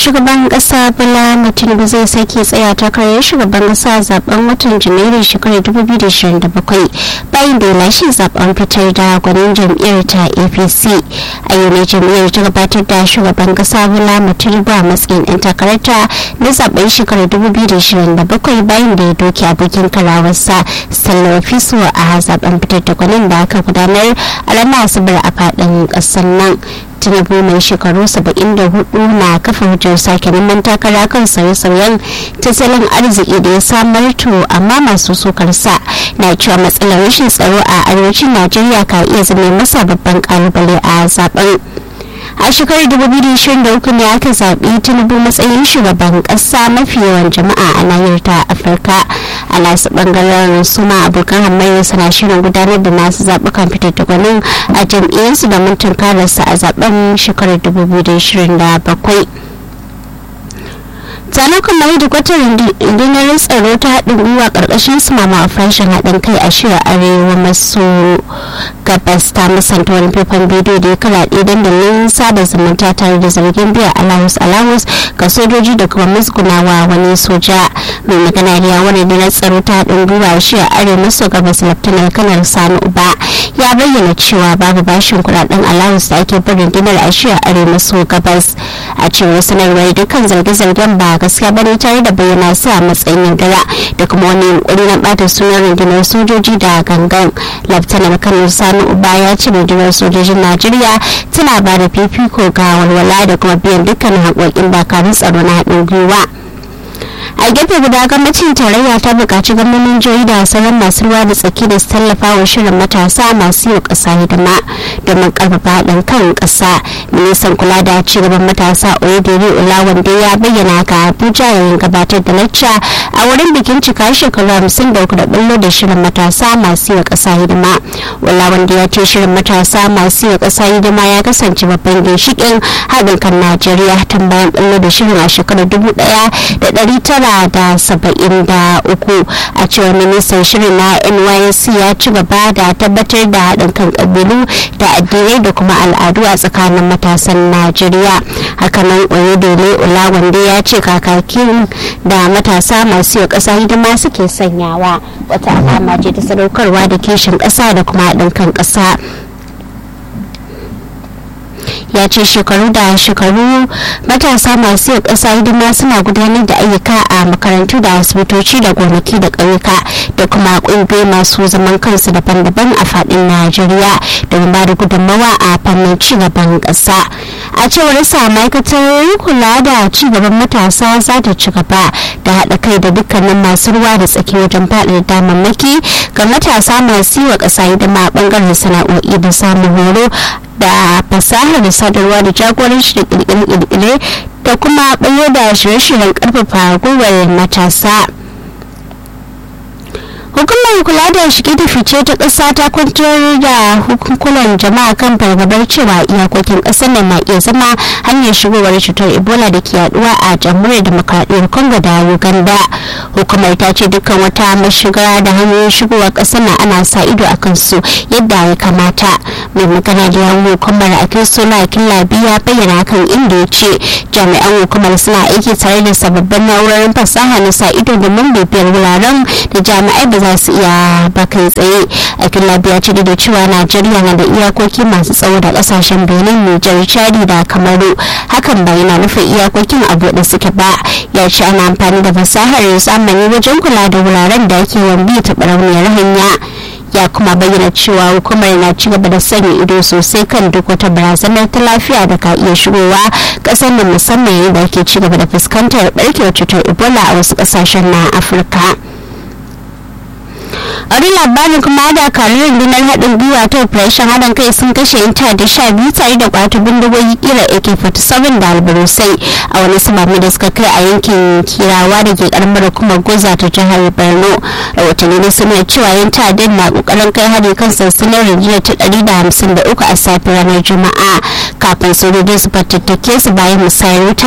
shugaban kasa bola tinubu zai sake tsaya takarar shugaban kasa zaben watan janairu shekarar 2027 bayan da ya lashe zaben fitar da gwanin jam'iyyar ta apc a yau ne jam'iyyar ta gabatar da shugaban kasa bola tinubu a matsayin ɗan takararta na zaben shekarar 2027 bayan da ya doke abokin karawarsa sallar fiso a zaben fitar da gwanin da aka gudanar a ranar asabar a faɗin ƙasar nan tinubu mai shekaru 74 na kafa hujjar sake neman takara kan sauye-sauyen tattalin arziki da ya samar to amma masu sukarsa na cewa matsalar rashin tsaro a arewacin najeriya ka iya zama masa babban kalubale a zaben a shekarar 2023 ne aka zaɓi tinubu matsayin shugaban ƙasa mafi yawan jama'a a nahiyar ta afirka a nasu ɓangaren su ma abokan hamayya suna shirin gudanar da nasu zaɓukan fitar da gwanin a jam'iyyarsu da mun tunkararsa a zaben shekarar 2027 tsanin kamar da kwatar rundunar tsaro ta haɗin gwiwa ƙarƙashin su mama farashin haɗin kai a shirin arewa maso gabas ta musanta wani faifan bidiyo da ya karaɗe dandalin sada zumunta tare da zargin biyan alawus alawus ga sojoji da kuma musgunawa wani soja mai magana da yawon rundunar tsaro ta haɗin gwiwa a shirin arewa maso gabas laftanar kanar sani uba ya bayyana cewa babu bashin kuɗaɗen alawus da ake bin rundunar a shirin arewa maso gabas a cewar sanarwar dukkan zarge-zargen ba gaskiya bane tare da bayyana su a matsayin yaudara da kuma wani yunkuri na bata sunan rundunar sojoji da gangan laftanar kanar sani uba ya ce rundunar sojojin najeriya tana ba da fifiko ga walwala da kuma biyan dukkanin haƙoƙin dakarun tsaro na haɗin gwiwa a gefe guda gwamnatin tarayya ta buƙaci gwamnonin jihohi da sauran masu ruwa da tsaki da su tallafa wa shirin matasa masu yau ƙasa hidima domin ƙarfafa haɗin kan ƙasa ministan kula da cigaban matasa oyedere olawande ya bayyana ka abuja yayin gabatar da lacca a wurin bikin cika shekaru hamsin da uku da ɓullo da shirin matasa masu yau ƙasa hidima olawande ya ce shirin matasa masu yau ƙasa hidima ya kasance babban ginshiƙin haɗin kan najeriya tun bayan ɓullo da shirin a shekarar dubu ɗaya da ɗari tara da saba'in da uku a cewar ministan shirin na nysc ya ci gaba da tabbatar da haɗin kan ƙabilu da addinai da kuma al'adu a tsakanin matasan najeriya hakanan oyedele olawande ya ce kakakin da matasa masu yau ƙasa hidima suke sanyawa wata alama ce ta sadaukarwa da kishin ƙasa da kuma haɗin kan ƙasa ya ce shekaru da shekaru matasa masu yau ƙasa hidima suna gudanar da ayyuka a makarantu da asibitoci da gonaki da ƙauyuka da kuma ƙungiyoyi masu zaman kansu daban-daban a faɗin najeriya don ba da gudunmawa a fannin cigaban ƙasa a cewar sa ma'aikatar kula da cigaban matasa za ta ci gaba da haɗa kai da dukkanin masu ruwa da tsaki wajen faɗin damammaki ga matasa masu yi wa ƙasa hidima a ɓangaren sana'o'i da samun horo da fasahar sadarwa da jagoranci da kirkire da kuma bayo da shirye-shiryen karfafa gwiwar matasa hukumar kula da shige da fice ta ƙasa ta kwantar da hukukunan jama'a kan fargabar cewa iyakokin ƙasar nan na iya zama hanyar shigowar cutar ebola da ke yaduwa a jamhuriyar demokradiyyar congo da uganda hukumar ta ce dukkan wata mashiga da hanyoyin shigowa ƙasar na ana sa ido a kansu yadda ya kamata mai magana da yawon hukumar a kristola killabi ya bayyana kan inda ya ce jami'an hukumar suna aiki tare da sababbin na'urorin fasaha na sa ido domin bibiyar wuraren da jami'ai ba za su iya ba kai tsaye a killabi ya ce da cewa najeriya na da iyakoki masu tsawo da kasashen benin nijar chadi da kamaru hakan ba yana nufin iyakokin a buɗe suke ba ya ce ana amfani da fasahar zamani wajen kula da wuraren da ake wambi ta barauniyar hanya ya kuma bayyana cewa hukumar na ci gaba da sanya ido sosai kan duk wata barazanar ta lafiya da ka iya shigowa kasar da musamman yadda ake ci gaba da fuskantar barkewar cutar ebola a wasu kasashen na afirka wani labarin kuma da karin rundunar haɗin gwiwa ta operation haɗin kai sun kashe yan da sha biyu tare da kwato bindigogi kira ak-47 da albarusai a wani samami da suka kai a yankin kirawa da ke karamar kuma goza ta jihar borno rahotanni da suna cewa yan ta'addan na kokarin kai hari kan sansanin rundunar ta ɗari da hamsin da uku a safe ranar juma'a kafin sojoji su fatattake su bayan musayar wuta